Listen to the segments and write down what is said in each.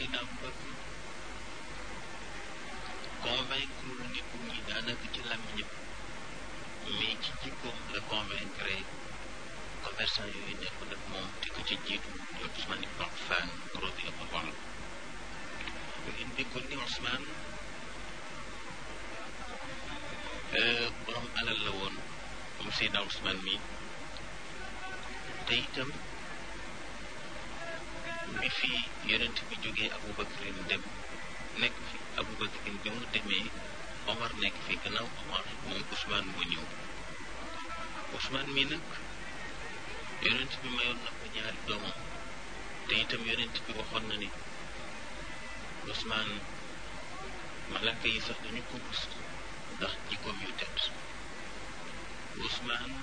Seydina Abubakar convaincre nit ñi daanaka ci làmmiñam mais ci jikkoom la convaincre commerçant yooyu nekkoon ak moom te ko ci jiitu di Ousmane ibn Affan radiyallahu anhu ngeen déggoon ni Ousmane borom alal la woon moom Seydina Ousmane mi te itam bi fi yonent bi jógee Aboubacarin dem nekk fi Aboubacarin bi mu demee Omar nekk fi gannaaw Omar moom Ousmane moo ñëw Ousmane mi nag yonent bi mayoon na ko ñaari doomam te itam yonent bi waxoon na ni Ousmane malaka yi sax dañu ko rus ndax jikkoom yu tedd Ousmane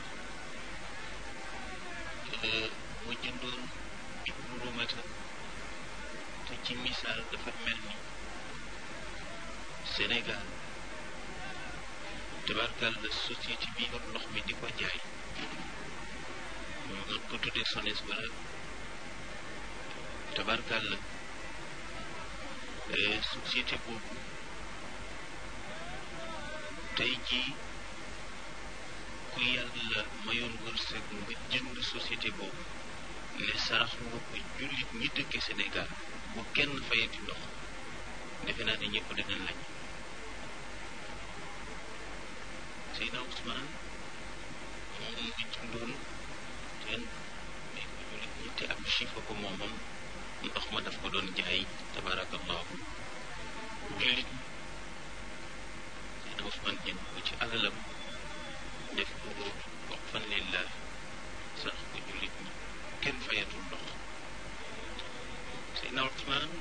moo jëndoon ibnu Rumata te ci misaal dafa mel ni Sénégal tabarkal la société bi yor ndox mi di ko jaay ñu mën ko tuddee SONES wala tabarkal la société boobu tey jii ku yàlla mayoon wërsëg nga jënd société boobu ne sarax nga ko jullit ñi dëkke Sénégal bu kenn fayati ndox defe naa ne ñëpp danañ lañ Seydina Ousmane moom mu ngi jëndoon teen mais ko jullit ñi te am chiffre ko moomam ndox ma daf ko doon jaay tabarakallahu jullit ñi Seydina Ousmane jënd ko ci alalam def ko wax fan lillah sax ko jullit ñi kenn fayatul ndox Seydina Ousmane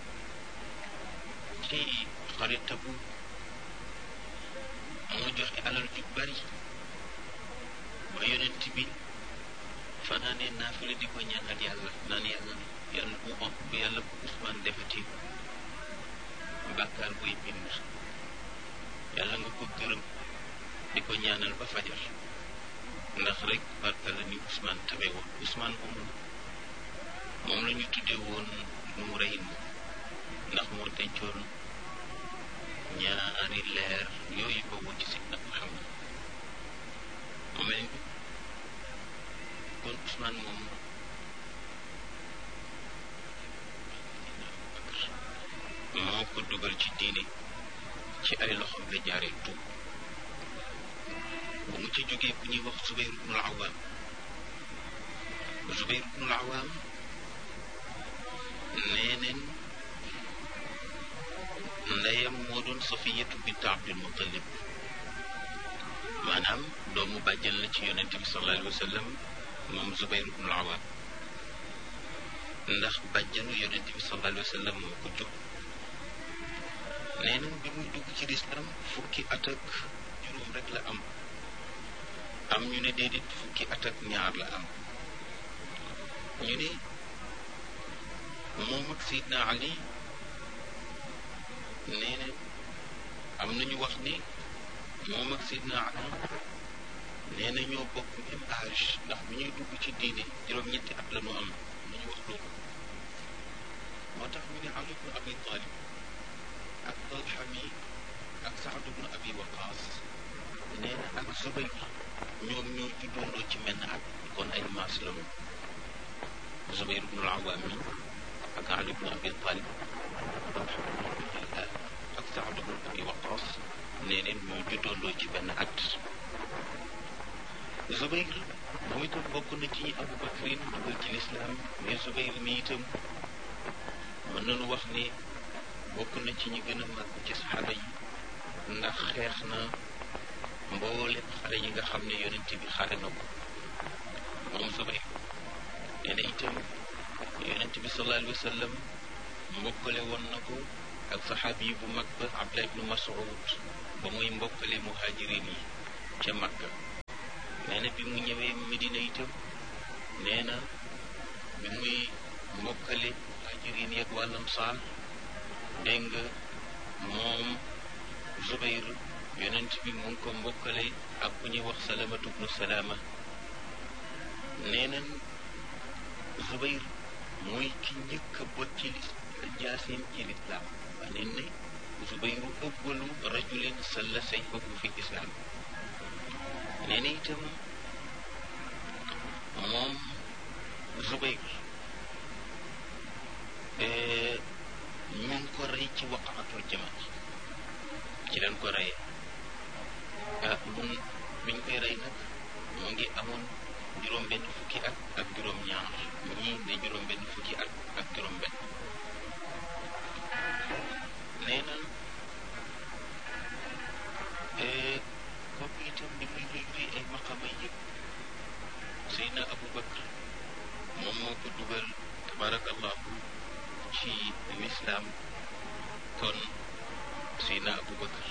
ci xaritabu moo joxe alal ju bari ba yonent bi fanaanee naafile di ko ñaanal yàlla naan yàlla yàlla bu om bu yàlla bu Ousmane defati bàkkaar buy bind yàlla nga ko gërëm di ko ñaanal ba fajar ndax rek barka la ni Ousmane tabe woon Ousmane moomu moom la ñu tuddee woon nu rey ndax moo dencoon ñaari leer yooyu boobu ci Seydina Muhammad mu mel ni kon Ousmane moom moo ko dugal ci diine ci ay loxoom la jaaree tuub bu mu ci jógee ku ñuy wax Zubayr ibnul Awaam Zubayr ibnul Awaam nee neen ndeyam moo doon Safiyatu bint Abdul Muttalib maanaam doomu bàjjan la ci yonent bi sallallahu alayhi wa sallam moom Zubayr ibnul Awaam ndax bàjjanu yonent bi sallallahu alayhi wa sallam moo ko jóg nee nañ bi muy dugg ci lislaam fukki at ak juróom rek la am am ñu ne déedéet fukki at ak ñaar la am ñu ne moom ak Seydina Ali nee na am nañu wax ni moom ak Seydina Ali nee na ñoo bokk même âge ndax bu ñuy dugg ci diine juróom-ñetti at la ñu am nañu wax loolu moo tax ñu ne Ali ibn Abi Talib ak Talha mi ak Saad ibn Abi Waqaas nee na ak Zubayr ñoom ñoo juddoondoo ci menn at kon ay maas la ñu Zubayr ibn al-Awaam mi ak Ali ibn Abi Talib ak Saad ibn Abi Waqaas nee neen ñoo juddoondoo ci benn at Zubayr moom itam bokk na ci ñi Abu Bakrin dugal ci lislaam mais Zubayr mi itam mën nañu wax ni bokk na ci ñi gën a mag ci saxaaba yi ndax xeex na mboolem xare yi nga xam ne yonent bi xare na ko moom Zubayr nee na itam yonent bi sallallahu alayhi wa sallam mbokkale woon na ko ak saxaabi yi bu mag ba Abdullah ibnu Mas'ud ba muy mbokkale muhajirin yi ca Makka nee na bi mu ñëwee Medina itam nee na bi muy mbokkale muhajirin yeeg wàllam saal dégg nga moom Zubayr yonent bi mu ngi ko mbokkale ak ku ñuy wax salamatu bnu salaama nee nañ Zubayr mooy ki njëkk a bot ci jaasim ci lislaam wax neen ne Zubayru awwalu rajulin salla sayfahu fi lislaam nee na itam moom Zubayr ñu ngi ko rey ci waqaatul jamal ci leen ko reyee ah mun biñ koy rey nag mu ngi amoon juróom benn fukki at ak juróom ñaar ñii ne juróom benn fukki at ak juróom benn nee na kooku itam li muy luy luy ay maqama yëpp Seydina Abu Bakr moom moo ko dugal tabarakallahu ci lislaam kon Seydina Abu Bakr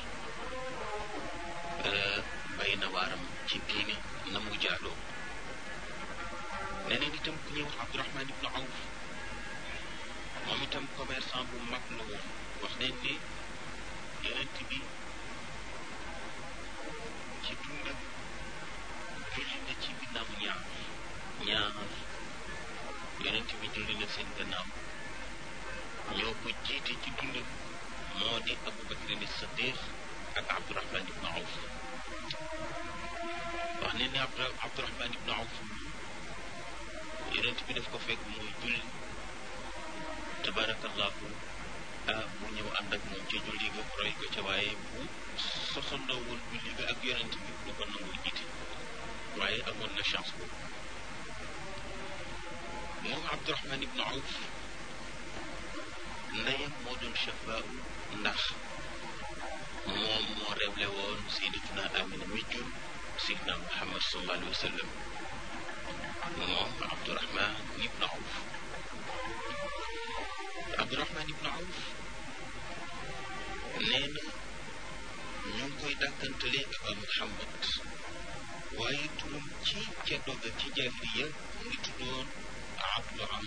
bay na waaram ci diine na mu jaaloo neneen itam ku ñuy wax Abdurahman ibnu Awf moom itam commerçant bu mag la woon wax nañ ne yonent bi ci dundam julli na ci ginnaaw ñaar ñaar yonent bi julli na seen gannaaw ñoo ko jiite ci dundam moo di Abu Bakrin Siddiq ak Abdurahman ibnu Awf wax ne ne Abdurahman ibnu Awf yonent bi daf ko fekk muy julli tabarakallahu ah mu ñëw ànd ak moom ca julli ga roy ko ca waaye bu sosandoo woon julli ga ak yonent bi du ko nangoo jiite waaye amoon na chance boobu moom Abdurahman ibnu Awf ndeyam moo doon chafaa ndax moom moo révélé woon sayyidatuna Amina mi jur Seydina Muhammad sallallahu alayhi wa sallam moom Abdurahman ibnu Awf Abdurahman ibnu Awf nee na ñu ngi koy dàkkantale Aba Muhammad waaye turam ci ca doga ci jaahiliya mu ngi tuddoon Abdu